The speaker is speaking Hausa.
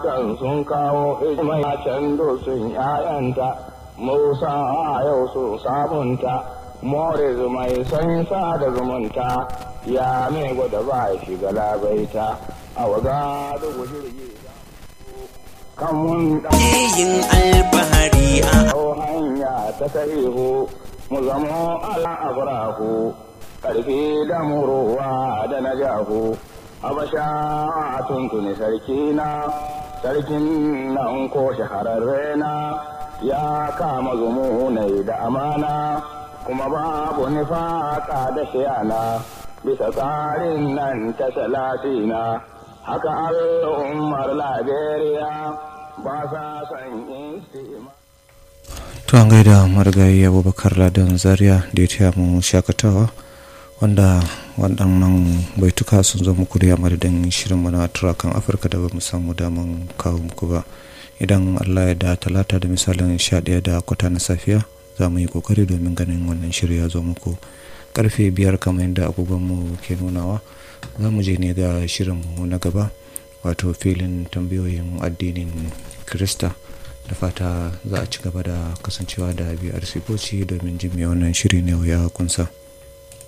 matan sun kawo hidimai can sun ‘ya'yanta, Musa yau sun sabunta, more zumai sun sa da zumunta, ya mai gwada ba shiga labaita, a waga da jirgi kan mun yin alfahari a hanya ta sahihu, mu zamo ala abrahu, ƙarfi da muruwa da na jahu. Habasha a tuntuni sarki na, sarkin nan ko shahararre na, ya kama zumunai da amana, kuma babu nifaka da shiyana, bisa tsarin nan ta salatina, haka al'ummar Liberia ba sa son istima. to an gaida marigayi abubakar ladan zaria da ya taya mu shakatawa wanda waɗannan baituka sun zo muku da madadin shirin mana turakan afirka da ba mu samu daman kawo muku ba idan allah ya da talata da misalin sha ɗaya da kwata na safiya za mu yi kokari domin ganin wannan shirya ya zo muku karfe biyar kamar yadda agogonmu ke nunawa za mu je ne ga shirinmu na gaba wato filin tambayoyin addinin krista da fata za a ci gaba da kasancewa da biyar sifoci domin jin me wannan shiri ne ya kunsa.